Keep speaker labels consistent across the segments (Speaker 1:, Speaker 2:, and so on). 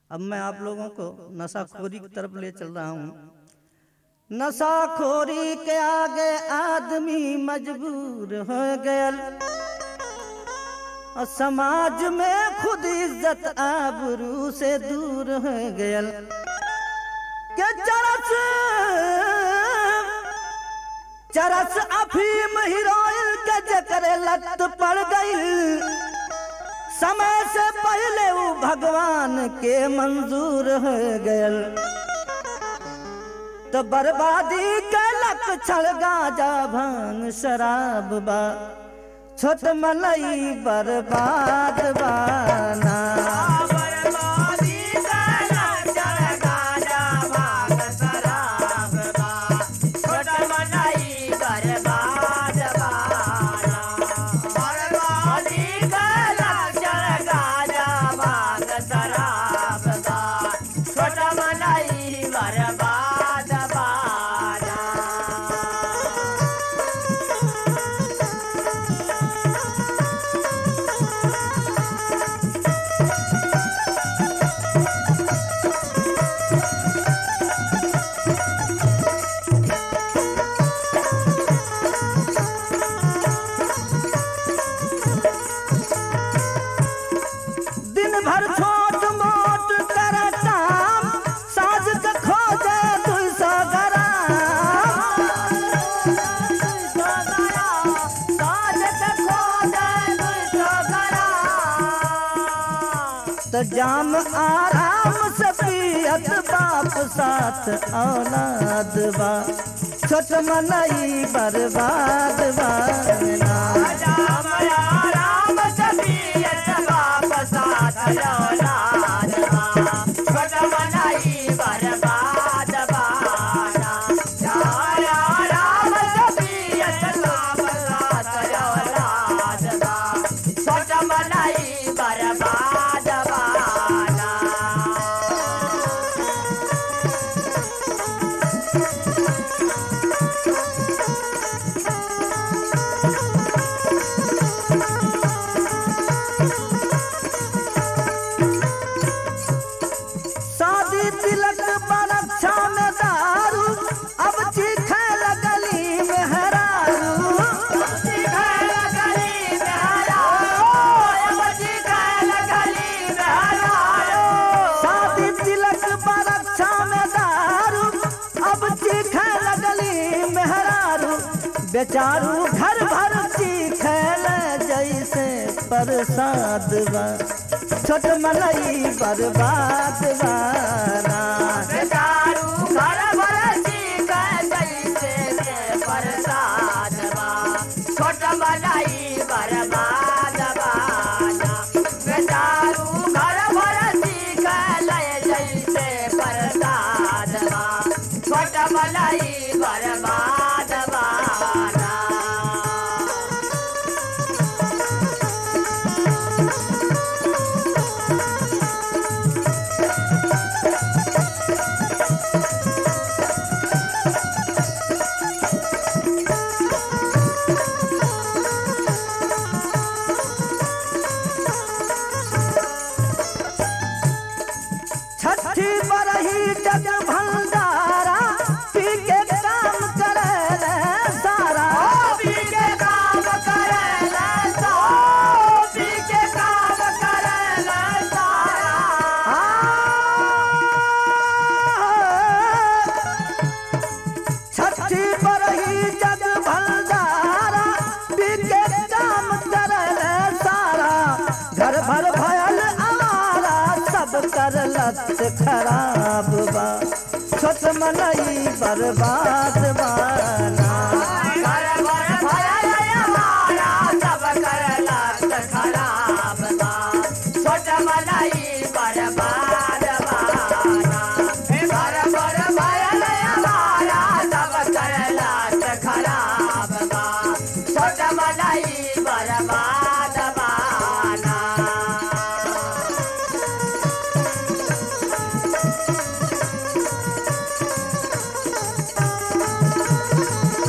Speaker 1: अब मैं आप लोगों को नशाखोरी की तरफ ले चल रहा हूँ नशाखोरी के आगे आदमी मजबूर हो गयल और समाज में खुद इज्जत आबरू से दूर हो गयल के चरस चरस अफीम हीरोइन के जकरे लत पड़ गई समय से पहले वो भगवान के मंजूर हो गयल तो बर्बादी के लक्षण गाजा भांग शराब बा छोट मलई बर्बाद बाना
Speaker 2: बर्बाद बाना
Speaker 1: दिन भर छोट मोट कर काम साज के खोजे दू सौ ग्राम तो जाम आराम से पियत बाप साथ औलाद बा छोट मनई बर्बाद बाना
Speaker 2: बर्बाद बाना
Speaker 1: शादी तिलक बरक्षा में दारू अब चीखे लगली में हरारू शादी तिलक बरक्षा में दारू अब चीखे लगली में हरारू बेचारू घर भर चीखे जैसे प्रसाद बा छोट मनई बर्बाद बाना
Speaker 2: छोट मलाई बर्बाद बाना बेचारू घर भर सीख लय जैसे प्रसाद बा छोट मलाई बर्बाद बाना
Speaker 1: छठी बरही जग भंडारा पी के काम करे सारा
Speaker 2: पी के काम करेला सा पी के काम करेला सारा
Speaker 1: आ, छठी बरही जग भंडारा पी के काम करे सारा घर भर भयल आवारा सब कर लत खराब बा छोट मनई बर्बाद बाना
Speaker 2: घर भर भयल हमारा सब करला खराब बा छोट मलाई बर्बाद बाना घर भर भयल हमारा सब करला खराब बा छोट मलाई बर्बाद बाना
Speaker 1: छठी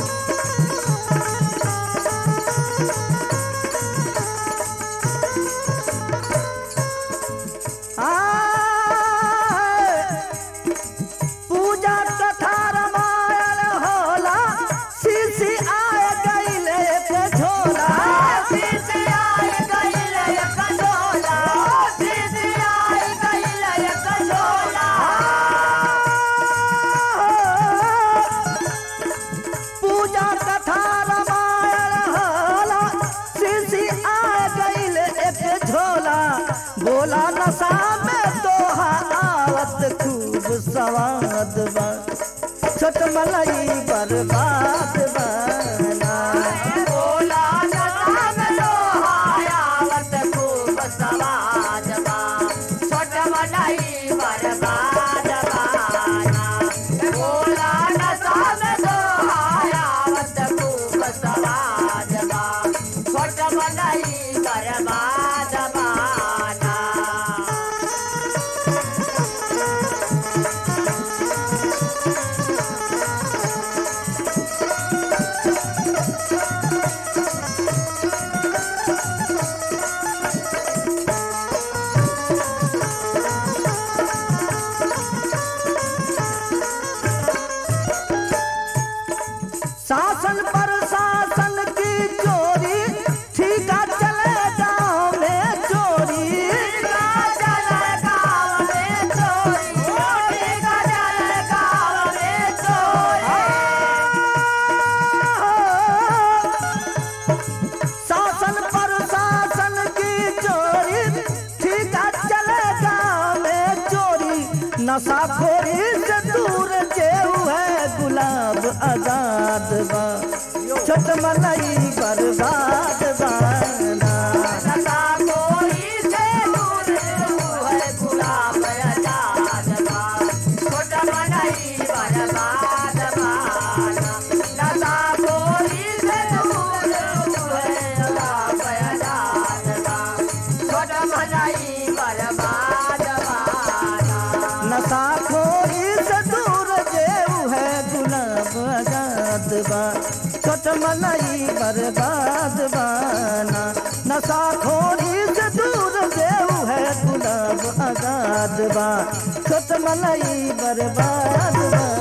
Speaker 1: सवाद बा छोट मलाई बर्बाद बना
Speaker 2: बोला नशा में लोहायावत खूब सवाद बा छोट मलाई बर्बाद बाना बोला नशा में लोहायावत खूब सवाद बा छोट मलाई बर्बाद बाना
Speaker 1: शासन पर शासन की चोरी ठीका चले गाँव में चोरी
Speaker 2: ठीका चले गाँव में चोरी ठीका चले गाँव में चोरी
Speaker 1: शासन पर शासन की चोरी ठीका चले गाँव में चोरी नशाखोरी से दूर जेऊ है गुलाब आजाद बा छोट मलाई बर्बाद बाना
Speaker 2: नशा कोई से दूर है गुलाब आजाद बा छोटा मलाई बर्बाद बाना नशा कोई से दूर है गुलाब आजाद बा छोटा मलाई बर्बाद बाना
Speaker 1: नशाखोरी से दूर जेऊ है गुलाब आजाद बा छोट मलाई बर्बाद बाना नशाखोरी से दूर जेऊ है गुलाब आजाद बा छोट मलाई बर्बाद बा